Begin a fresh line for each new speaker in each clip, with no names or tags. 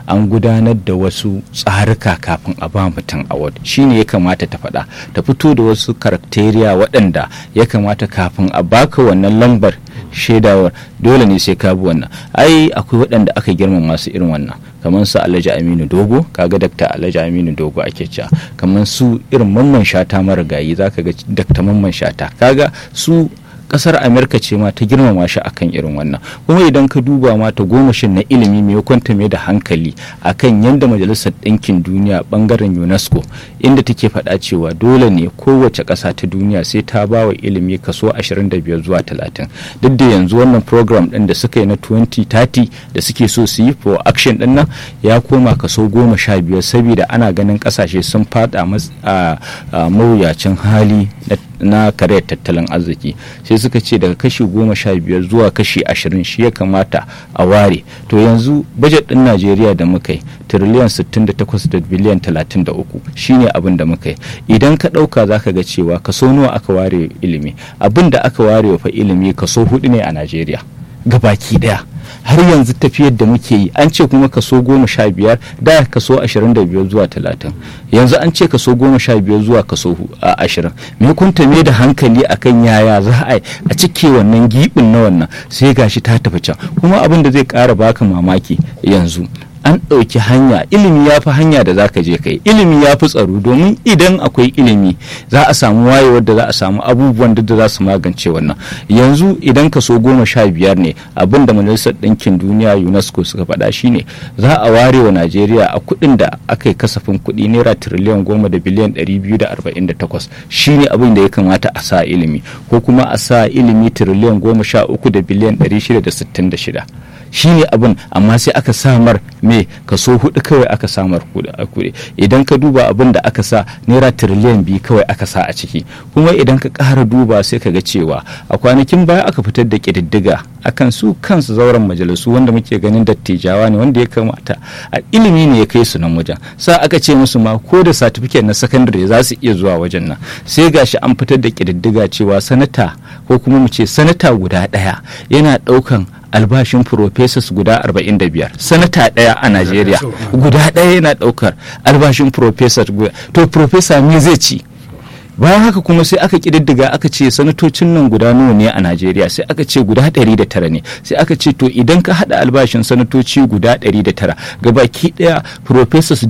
an gudanar da wasu tsarika kafin a ba mutum award shine ya kamata ta faɗa ta fito da wasu karakteriya waɗanda ya kamata kafin a baka wannan lambar shaidawar dole ne sai ka bi wannan ai akwai waɗanda aka girmama su irin wannan kamar su alhaji aminu dogo kaga dakta alhaji aminu dogo ake cewa kamar su irin mamman shata marigayi zaka ga dakta mamman shata kaga su kasar amerika ce ma ta girmama shi akan irin wannan kuma idan ka duba ma ta gomashin na ilimi mai kwanta mai da hankali akan yadda majalisar ɗinkin duniya bangaren unesco inda take faɗa cewa dole ne kowace ƙasa ta duniya sai ta ba wa ilimi kaso 25 zuwa 30 duk da yanzu wannan program ɗin da suka yi na 2030 da suke so su yi for action ɗin nan ya koma kaso 15 saboda ana ganin ƙasashe sun faɗa a mawuyacin hali na kare tattalin arziki sai suka ce daga kashi goma sha biyar zuwa kashi ashirin shi ya kamata a ware to yanzu bajet din najeriya da muka yi tiriliyan 68 da biliyan 33 shine abin da muka yi idan ka ɗauka za ka ga cewa kaso nawa aka ware ilimi abin da aka ware fa ilimi kaso hudu ne a najeriya gabaki daya har yanzu tafiyar da muke yi an ce kuma kaso goma sha biyar da kaso ashirin da biyar zuwa talatin yanzu an ce kaso goma sha biyar zuwa kaso ashirin me kunta me da hankali akan yaya za a a cike wannan gibin na wannan sai gashi ta tafi can kuma abin da zai kara baka mamaki yanzu an ɗauki hanya ilimi ya fi hanya da za ka je kai ilimi ya fi tsaro domin idan akwai ilimi za a samu wayewar da za a samu abubuwan da za su magance wannan yanzu idan kaso goma sha biyar ne abin da majalisar ɗinkin duniya unesco suka faɗa shine za a ware wa najeriya a kuɗin da aka yi kasafin kuɗi naira tiriliyan goma da biliyan ɗari biyu da arba'in da takwas shine abin da ya kamata a sa ilimi ko kuma a sa ilimi tiriliyan goma sha uku da biliyan ɗari shida da sittin da shida shi ne abin amma sai aka samar me kaso hudu kawai aka samar kuɗi idan ka duba abin da aka sa naira tiriliyan biyu kawai aka sa a ciki kuma idan ka ƙara duba sai ka ga cewa a kwanakin baya aka fitar da ƙididdiga akan su kansu zauren majalisu wanda muke ganin dattijawa ne wanda ya kamata a ilimi ne ya kai su nan wajen sa aka ce musu ma ko da satifiket na sakandare za su iya zuwa wajen nan sai gashi an fitar da ƙididdiga cewa sanata ko kuma mu ce sanata guda ɗaya yana ɗaukan albashin professors guda 45 sanata ɗaya a najeriya guda ɗaya yana ɗaukar albashin professor to professor me zai ci bayan haka kuma sai aka kididdiga aka ce sanatocin nan guda nawa ne a najeriya sai aka ce guda 109 ne sai aka ce to idan ka hada albashin sanatoci guda 109 gabaki daya professors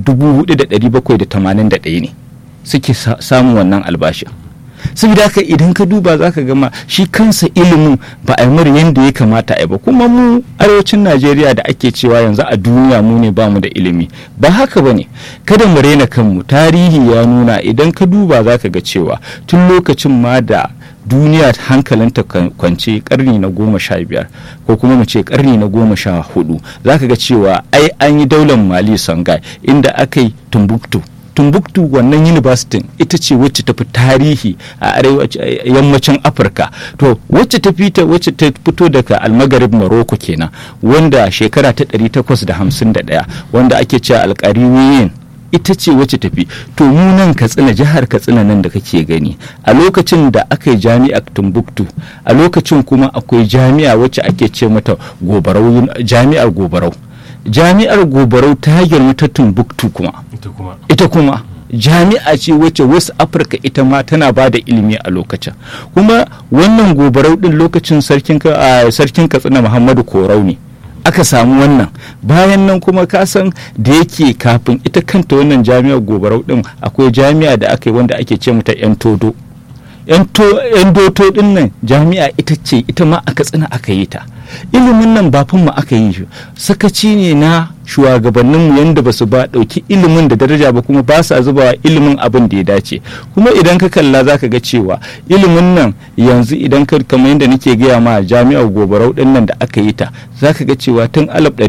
4781 ne suke samun wannan albashin saboda haka idan ka duba za ka gama shi kansa ilimin ba a yi mura yadda ya kamata a yi ba kuma mu arewacin najeriya da ake cewa yanzu a duniya mu ne bamu da ilimi ba haka ba ne kada mu raina kanmu tarihi ya nuna idan ka duba za ka ga cewa tun lokacin ma da duniya hankalinta kwance karni na goma sha biyar ko kuma mu ce karni na goma sha hudu za ka ga cewa ai an yi daular mali songhai inda aka yi tumbuktu tumbuktu wannan university ita ce wacce ta fi tarihi a yammacin afirka to wacce ta fita wacce ta fito daga almagarib morocco kenan wanda shekara ta 851 wanda ake cewa alkariwiyin ita ce wacce tafi to mu nan katsina jihar katsina nan da kake gani a lokacin da aka yi jami'a tumbuktu a lokacin kuma akwai jami'a wacce ake ce mata gobarau jami'ar gobarau jami'ar gobarau ta girma ta tumbuktu kuma ita kuma jami'a ce wacce wasu afirka ita ma tana ba da ilimi a lokacin kuma wannan gobarau din lokacin sarkin katsina muhammadu korau ne aka samu wannan bayan nan kuma kasan da yake kafin ita kanta wannan jami'ar gobarau din akwai jami'a da aka yi wanda ake ce mata yan todo yan doto din nan jami'a ita ce ita ma a katsina aka yi ta ilimin nan ba mu aka yi shi sakaci ne na shugabanninmu yadda ba su ba ɗauki ilimin da daraja ba kuma ba sa zubawa ilimin abin da ya dace kuma idan ka kalla za ka ga cewa ilimin nan yanzu idan ka kamar yadda nake gaya ma jami'ar gobarau din nan da aka yi ta za ka ga cewa tun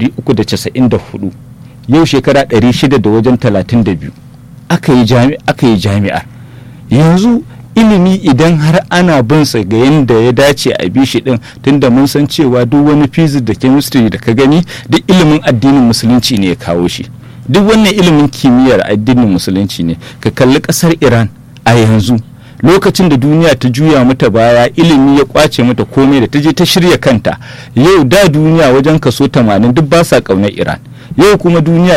1394 yau shekara 600 da wajen 32 aka yi jami'ar yanzu ilimi idan har ana bin sa ga yadda ya dace a bi shi din tunda mun san cewa duk wani physics da chemistry da ka gani duk ilimin addinin musulunci ne ya kawo shi duk wannan ilimin kimiyyar addinin musulunci ne ka kalli kasar iran a yanzu lokacin da duniya ta juya mata baya ilimi ya kwace mata komai da ta je ta shirya kanta yau da duniya wajen kaso 80 duk ba sa kaunar iran yau kuma duniya